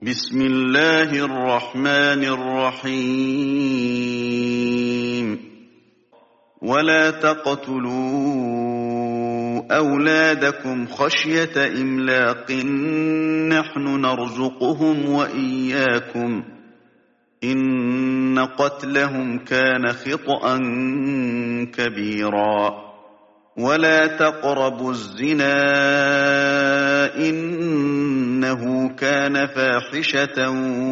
بسم الله الرحمن الرحيم ولا تقتلوا أولادكم خشية إملاق نحن نرزقهم وإياكم إن قتلهم كان خطأ كبيرا ولا تقربوا الزنا إنه كان فاحشة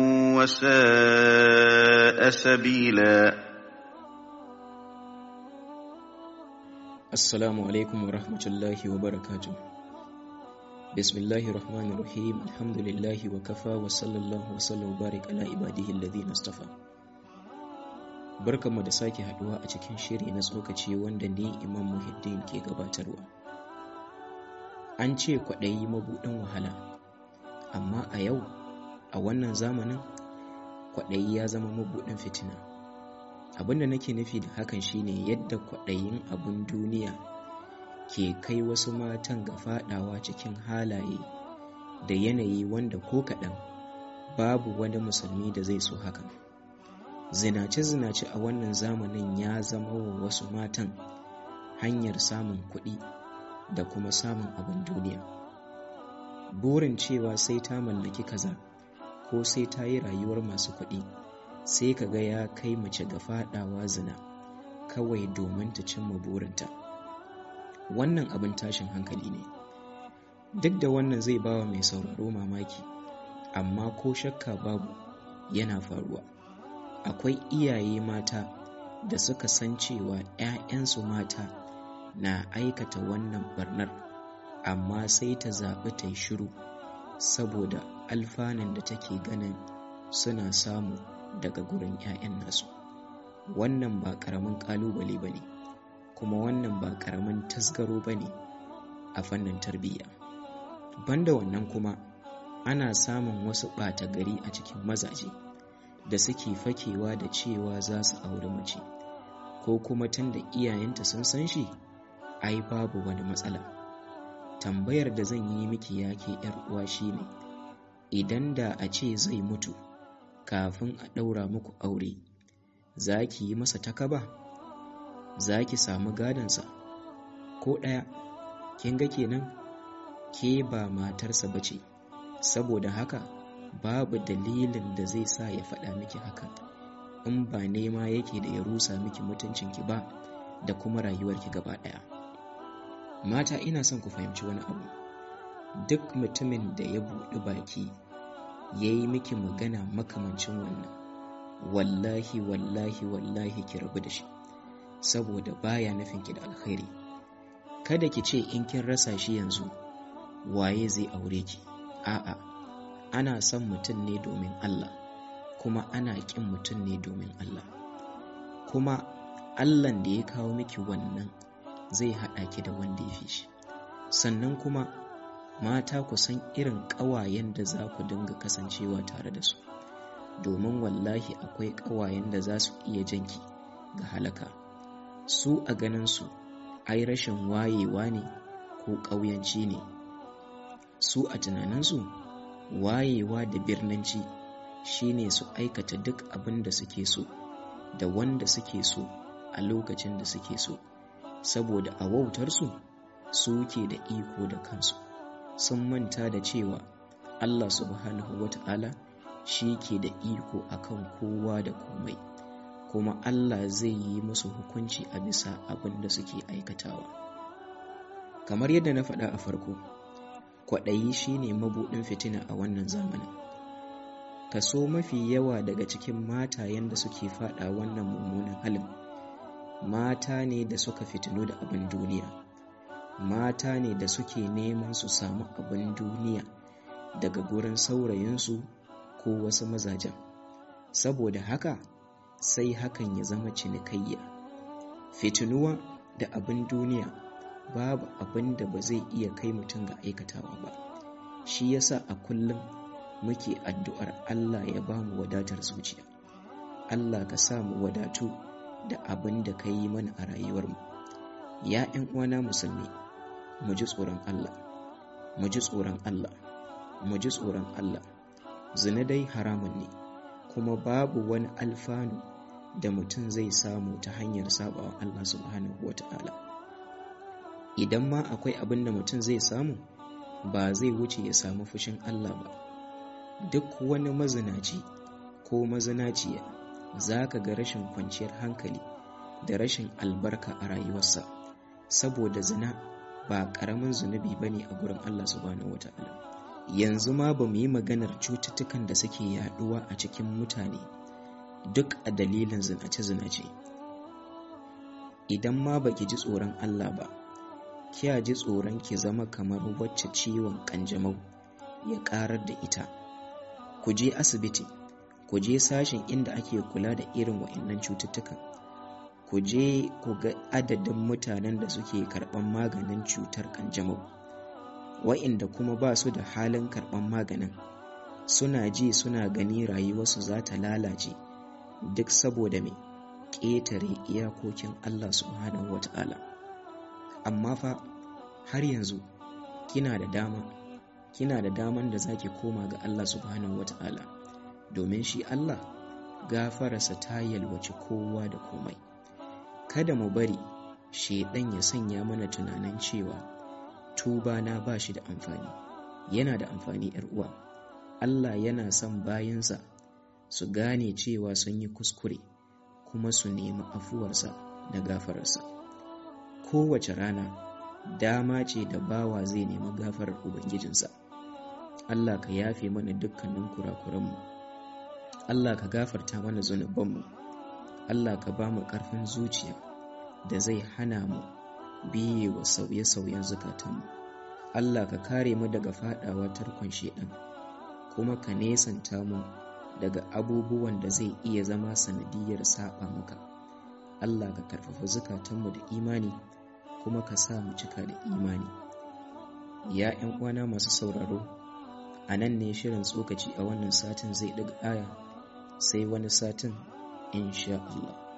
وساء سبيلا Assalamu alaikum wa rahmatullahi wa barakatu. Bismillahir Rahmanir Rahim. Alhamdulillahi wa kafa wa sallallahu wa sallam barik ala ibadihi alladhina istafa. Barkanmu da sake haduwa a cikin shiri na tsokaci wanda ni Imam Muhiddin ke gabatarwa. An ce kwaɗayi mabuɗin wahala, amma a yau a wannan zamanin kwaɗayi ya zama mabuɗin fitina. abinda nake nufi da hakan shine yadda kwaɗayin abin duniya ke kai wasu matan ga fadawa cikin halaye da yanayi wanda ko kaɗan babu wani musulmi da zai so hakan zinace-zinace a wannan zamanin ya zama wa wasu matan hanyar samun kuɗi da kuma samun abin duniya burin cewa sai ta mallaki kaza ko sai ta yi rayuwar masu kuɗi sai ka ga ya kai mace ga fadawa zina kawai domin ta cimma burinta wannan abin tashin hankali ne duk da wannan zai bawa mai sauraro mamaki amma ko shakka babu yana faruwa akwai iyaye mata da suka san cewa 'ya'yansu mata na aikata wannan barnar amma sai ta zaɓi ta yi shiru saboda alfanun da take ganin suna samu daga gurin 'ya'yan nasu wannan ba karamin kalubale ba ne kuma wannan ba karamin tasgaro ba ne a fannin tarbiyya banda wannan kuma ana samun wasu ɓata gari a cikin mazaje da suke fakewa da cewa za su auri mace ko kuma tun da iyayenta sun san shi ai babu wani matsala tambayar da zan yi miki yake 'yar uwa shine idan da a ce zai mutu kafin a ɗaura muku aure za ki yi masa takaba za ki samu gadonsa ko ɗaya kin ga kenan ke ba matarsa ba ce saboda haka babu dalilin da zai sa ya faɗa miki hakan in ba nema yake da ya rusa miki mutuncinki ba da kuma rayuwarki gaba ɗaya mata ina son ku fahimci wani abu duk mutumin da ya buɗi baki ya yi miki magana makamancin wannan wallahi wallahi wallahi ki rabu da shi saboda baya nufin ki da alkhairi kada ki ce in kin rasa shi yanzu waye zai aure ki a'a ana son mutum ne domin Allah kuma ana ƙin mutum ne domin Allah kuma Allahn da ya kawo miki wannan zai haɗa ki da wanda ya fi shi sannan kuma mata ku san irin ƙawayen da za ku dinga kasancewa tare da su domin wallahi akwai ƙawayen da za su iya janki ga halaka su a ganinsu ai rashin wayewa ne ko ƙauyanci ne su a tunaninsu wayewa da birnanci shine su aikata duk abin da suke so da wanda suke so a lokacin da suke so saboda a wautarsu su ke da iko da kansu sun manta da cewa Allah subhanahu wata'ala shi ke da iko akan kowa da komai kuma Allah zai yi musu hukunci a bisa abin da suke aikatawa kamar yadda na faɗa a farko kwaɗayi shine mabuɗin fitina a wannan zamanin kaso mafi yawa daga cikin matayen da suke faɗa wannan mummunan halin mata ne da suka fitinu da abin duniya mata ne da suke neman su samu abin duniya daga gurin saurayinsu ko wasu mazajen saboda haka sai hakan ya zama cinikayya fitinuwa da abin duniya babu abin da ba zai iya kai mutum ga aikatawa ba shi yasa a kullum muke addu'ar Allah ya ba mu wadatar zuciya Allah ka sa mu wadatu da abin da ka yi mana a rayuwarmu ya 'yan uwana musulmi mu ji tsoron Allah mu ji tsoron Allah mu ji tsoron Allah zina dai haramun ne kuma babu wani alfanu da mutum zai samu ta hanyar sabawa Allah subhanahu wata'ala idan ma akwai abin da mutum zai samu ba zai wuce ya samu fushin Allah ba duk wani mazinaci ko mazinaciya za ka ga rashin kwanciyar hankali da rashin albarka a rayuwarsa saboda zina ba ƙaramin zunubi ba ne a gurin Allah subhanahu wata'ala yanzu ma ba mu yi maganar cututtukan da suke yaduwa a cikin mutane duk a dalilin zinace-zinace idan ma baki ji tsoron Allah ba kiya ji tsoron ki zama kamar wacce ciwon kanjamau ya karar da ita ku je asibiti ku je sashen inda ake kula da irin wa'annan cututtukan ku je ku ga adadin mutanen da suke karɓan maganin cutar kanjamau wa'inda kuma ba su da halin karɓan maganin suna ji suna gani rayuwarsu za ta lalace duk saboda mai ƙetare iyakokin Allah subhanahu wata'ala amma fa har yanzu kina da dama kina da daman da zaki koma ga Allah subhanahu wata'ala domin shi Allah gafararsa ta yalwaci kowa da komai kada mu bari shedan ya sanya mana tunanin cewa tuba na ba shi da amfani yana da amfani yar uwa Allah yana son bayansa su gane cewa sun yi kuskure kuma su nemi afuwarsa da gafararsa kowace rana dama ce da bawa zai nemi gafarar ubangijinsa Allah ka yafe mana dukkanin kurakuranmu Allah ka gafarta mana zunubanmu Allah ka ba mu ƙarfin zuciya da zai hana mu biye wa sauye-sauyen zukatanmu Allah ka kare mu daga fadawa tarkon shedan kuma ka nesanta mu daga abubuwan da zai iya zama sanadiyar saba maka Allah ka karfafa zukatanmu da imani kuma ka sa mu cika da imani ya ƴan uwana masu sauraro a nan ne shirin tsokaci a wannan satin zai daga aya sai wani satin insha Allah